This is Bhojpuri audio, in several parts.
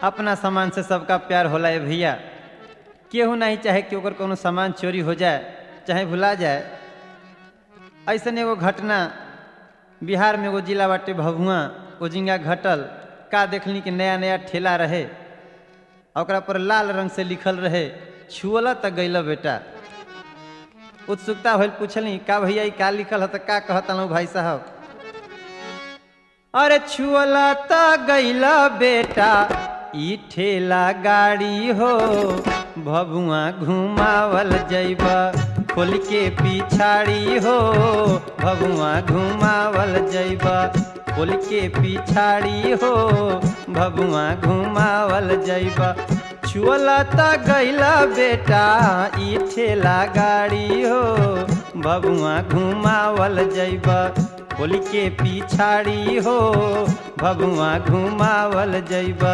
अपना सामान से सबका प्यार होला है भैया केहू नहीं चाहे कि ओकर कोनो सामान चोरी हो जाए चाहे भुला जाए ऐसन एगो घटना बिहार में एगो जिला बाटे भभुआ ओजिंगा घटल का देखली कि नया नया ठेला रहे आ ओकरा पर लाल रंग से लिखल रहे छुअला त गैल बेटा उत्सुकता होल पूछली का भैया ई का लिखल है त का कहत हूँ भाई साहब अरे छुअला त गैल बेटा ई ठेला गाड़ी हो भभुआ घुमावल जैब खोल के पिछाड़ी हो भभुआ घुमावल जैब खोल के पिछाड़ी हो भभुआ घुमावल जैब छुअला त गैला बेटा ई ठेला गाड़ी हो भभुआ घुमावल जैब खोल के पिछाड़ी हो भभुआ घुमावल जैब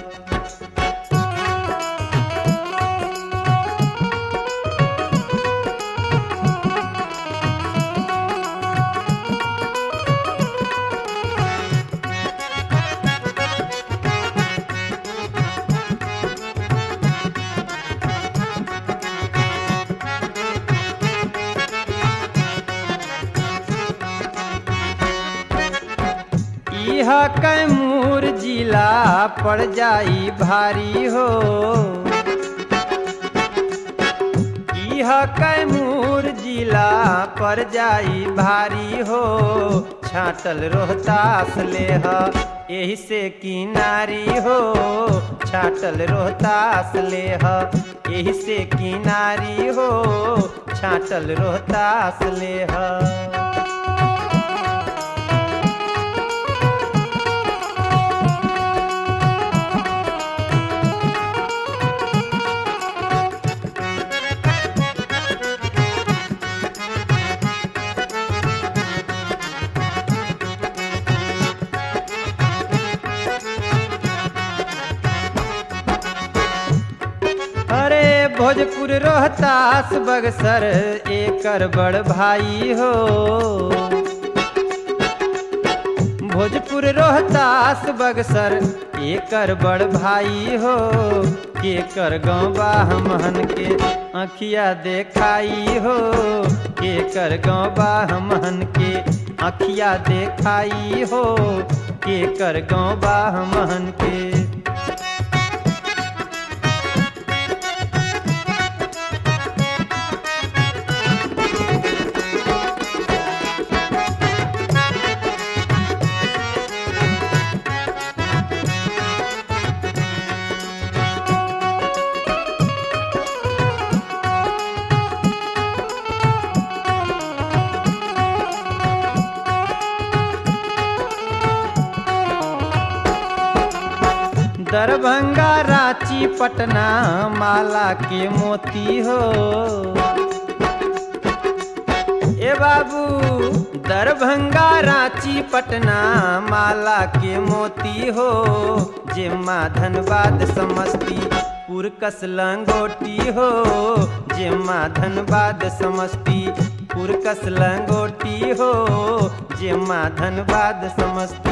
इह कैमूर जिला पड़ जाई भारी हो इह कैमूर जिला पड़ जाई भारी हो छाटल रोहतास लेह एही से किनारी हो छाटल रोहतास लेह एही से किनारी हो छाटल रोहतास लेह अरे भोजपुर रोहतास बगसर एकर बड़ भाई हो भोजपुर रोहतास बगसर एकर बड़ भाई हो केकर गौबा हमहन के अखिया देखाई हो केकर गौबा हमहन के अखिया देखाई हो केकर गौबा हमहन के दरभंगा रांची पटना माला के मोती हो ए बाबू दरभंगा रांची पटना माला के मोती हो जे माँ धनबाद समस्ती पुरकस लंगोटी हो जे माँ धनबाद समस्ती पुरकस लंगोटी हो जे माँ धनबाद समस्ती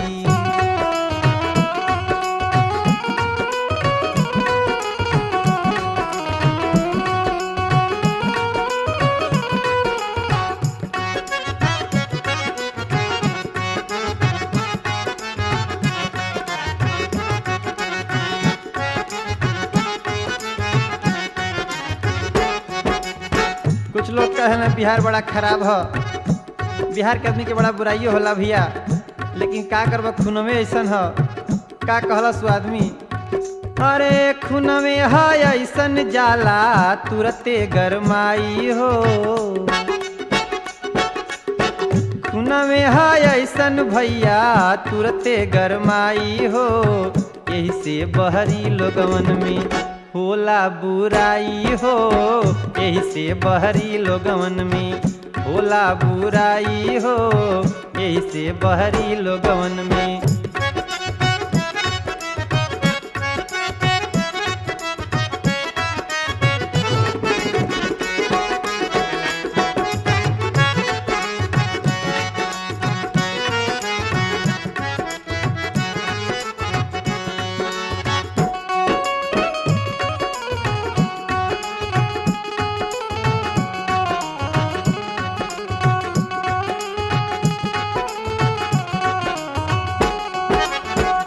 कुछ लोग कहे ना बिहार बड़ा खराब है बिहार के आदमी के बड़ा बुराइयो होला भैया लेकिन का करब खूनमे ऐसन ह का कहला सु आदमी अरे खूनमे है ऐसन जाला तुरते गरमाई हो खूनमे है ऐसन भैया तुरते गरमाई हो यही से बहरी लोगवन में होला बुराई हो यही से बहरी लोगवन में होला बुराई हो यही से बहरी लोगवन में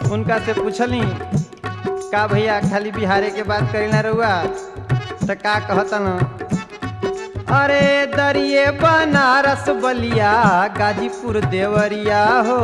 उनका से पूछली का भैया खाली बिहारे के बात करी ना रहुआ तो का कहतन अरे दरिए बनारस बलिया गाजीपुर देवरिया हो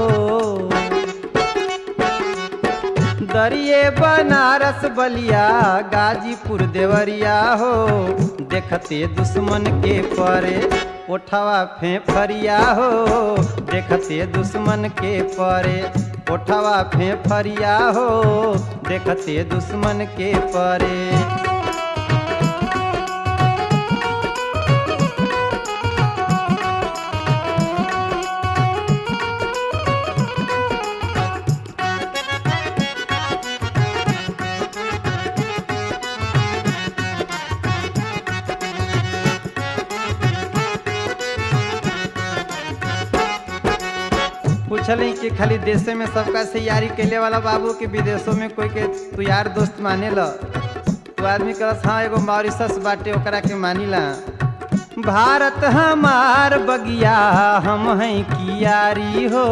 दरिए बनारस बलिया गाजीपुर देवरिया हो देखते दुश्मन के परे ओठवा फेफरिया हो देखते दुश्मन के परे ओठवा फेफरिया हो देखते दुश्मन के परे पूछली कि खाली देशे में सबका से यारी कैले वाला बाबू के विदेशों में कोई के तू यार दोस्त माने ल तू आदमी कहस हाँ एगो मॉरिशस बाटे ओकरा के मानिला भारत हमार बगिया हम हैं की यारी हो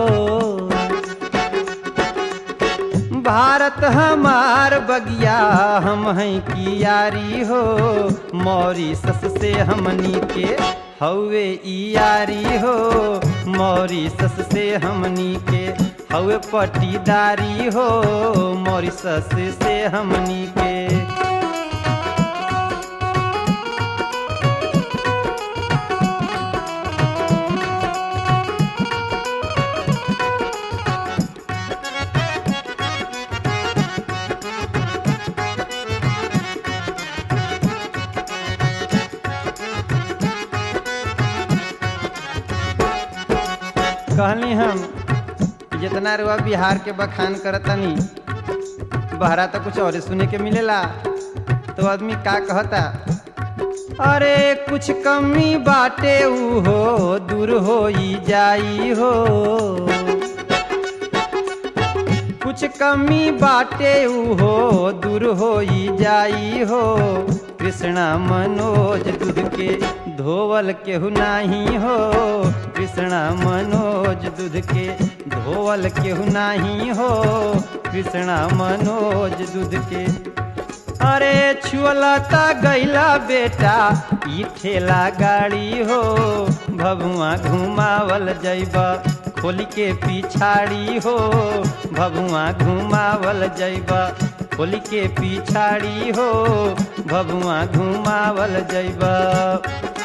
भारत हमार बगिया हम हैं की यारी हो मॉरिशस से हमनी के हवे ई यारी हो मॉरिशस से हमनी के हवे पटीदारी हो मॉरिशस से हमनी के कहली हम कि जितना रुआ बिहार के बखान करतनी बहरा तो कुछ और सुने के मिलेला तो आदमी का कहता अरे कुछ कमी बाटे ऊ हो दूर हो जाई हो कुछ कमी बाटे ऊ हो दूर हो जाई हो कृष्णा मनोज दूध के धोवल केहू नाही हो कृष्णा मनोज दूध के धोवल केहू नाही हो कृष्णा मनोज दूध के अरे छुअलता गैला बेटा ई ठेला गाड़ी हो भभुआ घुमावल जैबा खोल के पिछाड़ी हो भभुआ घुमावल जैबा खोल के पिछाड़ी हो भभुआ घुमावल जैबा